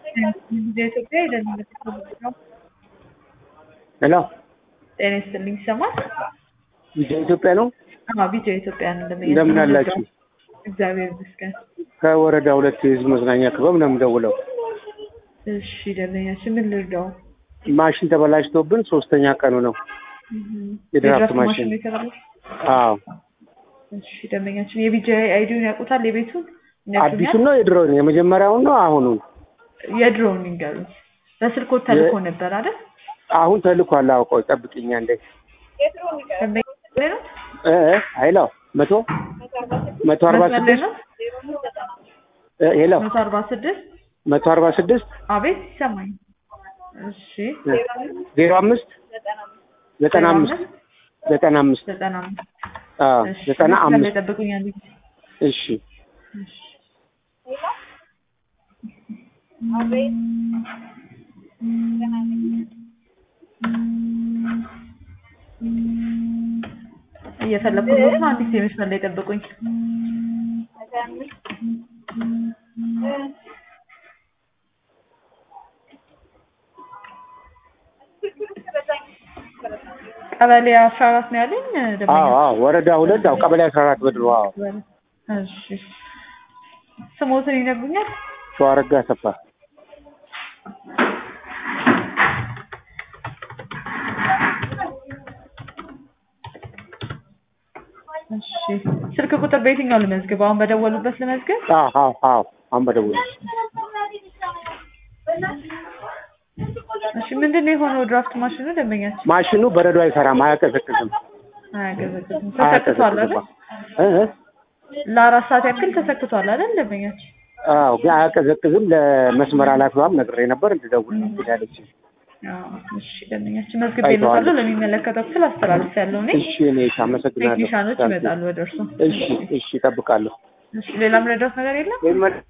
ኢትዮጵያ የደህንነት ነው። ሄሎ ጤና ይስጥልኝ ይሰማል? ቪዲዮ ኢትዮጵያ ነው። አዎ ቪዲዮ ኢትዮጵያ ነው። እንደምን እንደምን አላችሁ? እግዚአብሔር ይመስገን። ከወረዳ ሁለት የህዝብ መዝናኛ ክበብ ነው የምደውለው። እሺ ደንበኛችን ምን ልርዳው? ማሽን ተበላሽቶብን ሶስተኛ ቀኑ ነው። የድራፍት ማሽን ነው የተባለው? አዎ እሺ ደንበኛችን የቢጂ አይዲውን ያውቁታል? የቤቱን አዲሱን ነው የድሮውን የመጀመሪያውን ነው አሁኑን የድሮውን ይንገሩኝ። በስልኮት ተልኮ ነበር አይደል? አሁን ተልኳል። አውቀው ጠብቅኛ እንደ ደንበኛ ነው እ እ ሄሎ መቶ መቶ አርባ መስመር ላይ ስድስት ነው? እ ሄሎ መቶ አርባ ስድስት መቶ አርባ ስድስት አቤት ይሰማኝ። እሺ ዜሮ አምስት ዘጠና አምስት ዘጠና አምስት ዘጠና አምስት አዎ እሺ ዘጠና መስመር ላይ አምስት ጠብቁኝ አንድ ጊዜ። እሺ እሺ እየፈለኩት ነው። አንድ ጊዜ መስመር ላይ ጠብቁኝ። ቀበሌ አስራ አራት ነው ያለኝ ደንበኛ። አዎ አዎ ወረዳ ሁለት አዎ ቀበሌ አስራ አራት በድሮ አዎ እሺ ስሞትን ይነግሩኛል? ሸዋረጋ አሰፋ እሺ ስልክ ቁጥር በየትኛው ልመዝግብ? አሁን በደወሉበት ልመዝግብ? አዎ አዎ አዎ አሁን በደውል እሺ ምንድን ነው የሆነው? ድራፍት ማሽኑ ደንበኛችን ማሽኑ በረዶ አይሰራም አያቀዘቅዝም አያገዘግዝም። ተሰክቷል አይደል? እ እ ለአራት ሰዓት ያክል ተሰክቷል አይደል ደንበኛችን? አዎ ግን አያቀዘቅዝም ለመስመር ኃላፊዋም ነግሬ ነበር እንድደውል ነው እንግዲህ አለችኝ አዎ እሺ ደንበኛችን መዝግቤልዎታለሁ። ለሚመለከተው ክፍል አስተላልፌያለሁ እኔ። እሺ እኔ አመሰግናለሁ ቴክኒሻኖች ይመጣሉ ወደ እርሶ። እሺ እሺ እጠብቃለሁ እሺ ሌላም ረዳት ነገር የለም?